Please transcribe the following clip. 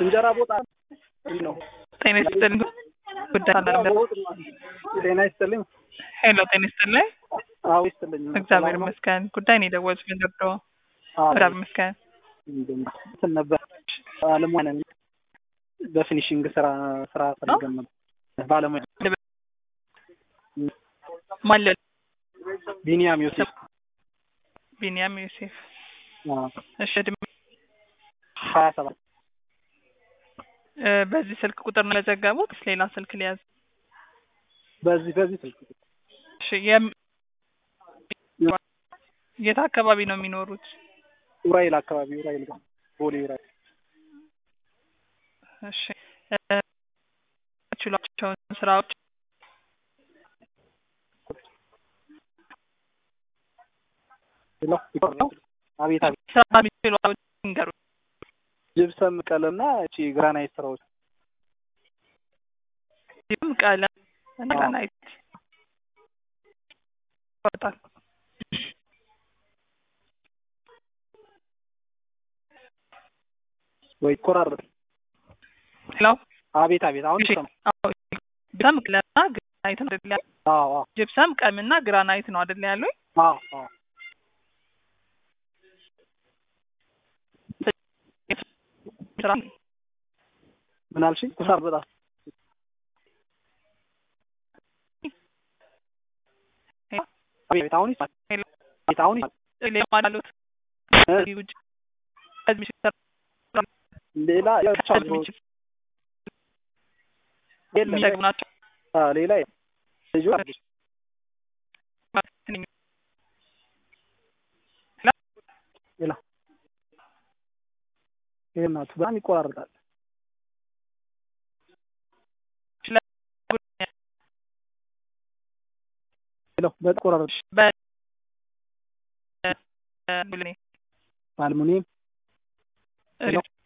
እንጀራ ቦጣ ነው። ጤና ይስጥልኝ። ጉዳይ አለ። ጤና ይስጥልኝ። ሄሎ፣ ጤና ይስጥልኝ። አዎ ይስጥልኝ። እግዚአብሔር ይመስገን። ጉዳይ ነው የደወሉት ምን ደርዶ? እግዚአብሔር ይመስገን። እንትን ነበር ባለሙያ ነኝ። በፊኒሽንግ ስራ ስራ ፈልገን ነበር። ባለሙያ ማን ለ- ቢኒያም ዮሴፍ ቢኒያም ዮሴፍ። እሺ፣ እድሜ ሀያ ሰባት እ፣ በዚህ ስልክ ቁጥር ነው የዘገቡት? ሌላ ስልክ ሊያዝ? በዚህ በዚህ ስልክ እሺ፣ የም- የት አካባቢ ነው የሚኖሩት? ኡራኤል አካባቢ ኡራኤል ጋር ቦሌ ኡራኤል እሺ፣ እ፣ ችሏቸውን ስራዎች ሄሎ አቤት አቤት ስራ የሚችሏቸው ንገሩ። ጅብሰም ቀለምና እቺ ግራናይት ስራዎች ይህም ቀለም እና ግራናይት ይወጣል። ወይ ይቆራረጥ ሄሎ፣ አቤት አቤት አሁን እሺ፣ ይሰማ አዎ፣ ጅብሰም ቀለምና ግራናይት ነው አይደል ያሉኝ? አዎ አዎ ጅብሰም ቀለምና ግራናይት ነው አይደል ያሉኝ? አዎ አዎ ስራ ምን አልሽኝ? ኩሳር በጣም አቤት አሁን ይሰማል ሄሎ፣ አቤት አሁን ይሰማል ሌላ አሉት እ? ከዚህ ውጭ ከዚህ ውጭ ሌላ ያው ብቻ ከዚህ ውጭ የለም የሚጠቅሙ ናቸው አ ሌላ የለም። ልጁ አዲስ ሌላ ይሄ እናቱ በጣም ይቆራረጣል። ሄሎ በጣም ይቆራረጥ አልሙኒየም ሄሎ